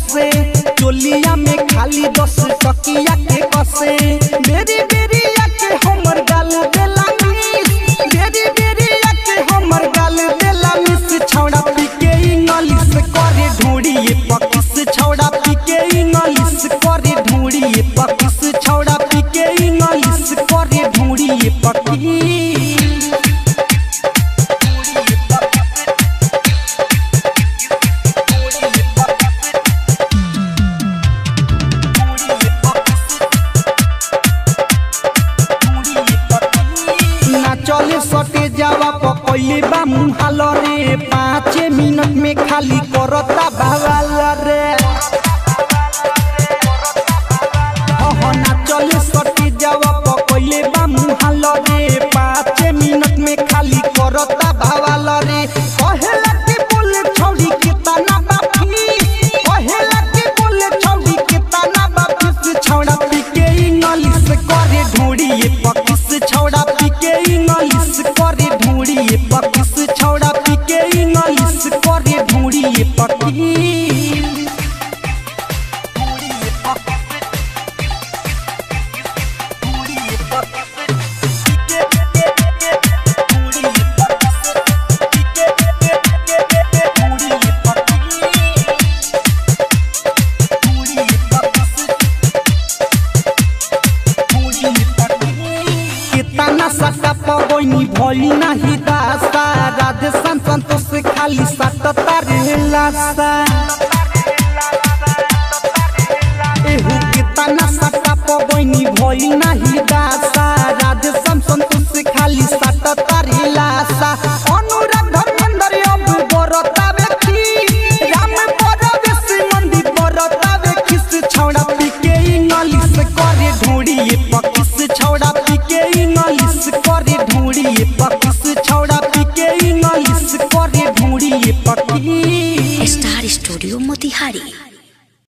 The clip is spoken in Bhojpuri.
फसे चोलिया में खाली दस टकिया के कसे बेरी बेरी आके हमर गाल देला मिस बेरी बेरी आके हमर गाल देला मिस छौड़ा पी के इंग्लिश करे ढूंढिए पकिस छौड़ा पी के इंग्लिश करे ढूंढिए पकिस छौड़ा पी के इंग्लिश करे ढूंढिए पकिस ना चले सटे जावा पकैले बा मुहाल रे पाँच मिनट में खाली करता बवाल रे अह ना चले सटे जावा पकैले बा मुहाल रे पाँच मिनट में खाली करता बवाल रे कहेला के बोले छौड़ी के तना बाफी कहेला के बोले छौड़ी के तना बाफी से छौड़ा पी के इंग्लिश करे ढूंढिए पकिस छौड़ा पी के इंग्लिश करे ढूंढिए पकिस छौड़ा पी के इंग्लिश करे ढूंढिए पकिस कितना सटा पवनी भइल नाही दासा राधे सन संतोष से खाली सटता रहेला सा एहू कितना सटा पवनी भइल नाही दासा राधे सन संतोष से खाली सटता रहेला सा अनुराग धर्मेंद्र अब बरता व्यक्ति राम परवेश मंदिर बरता व्यक्ति छौड़ा पी के इंग्लिश करे ढूंढिए पकिस छौड़ा पी के इंग्लिश करे ढूंढिए पकिस छौड़ा पी के इंग्लिश करे ढूंढिए पकिस स्टार स्टूडियो मोतिहारी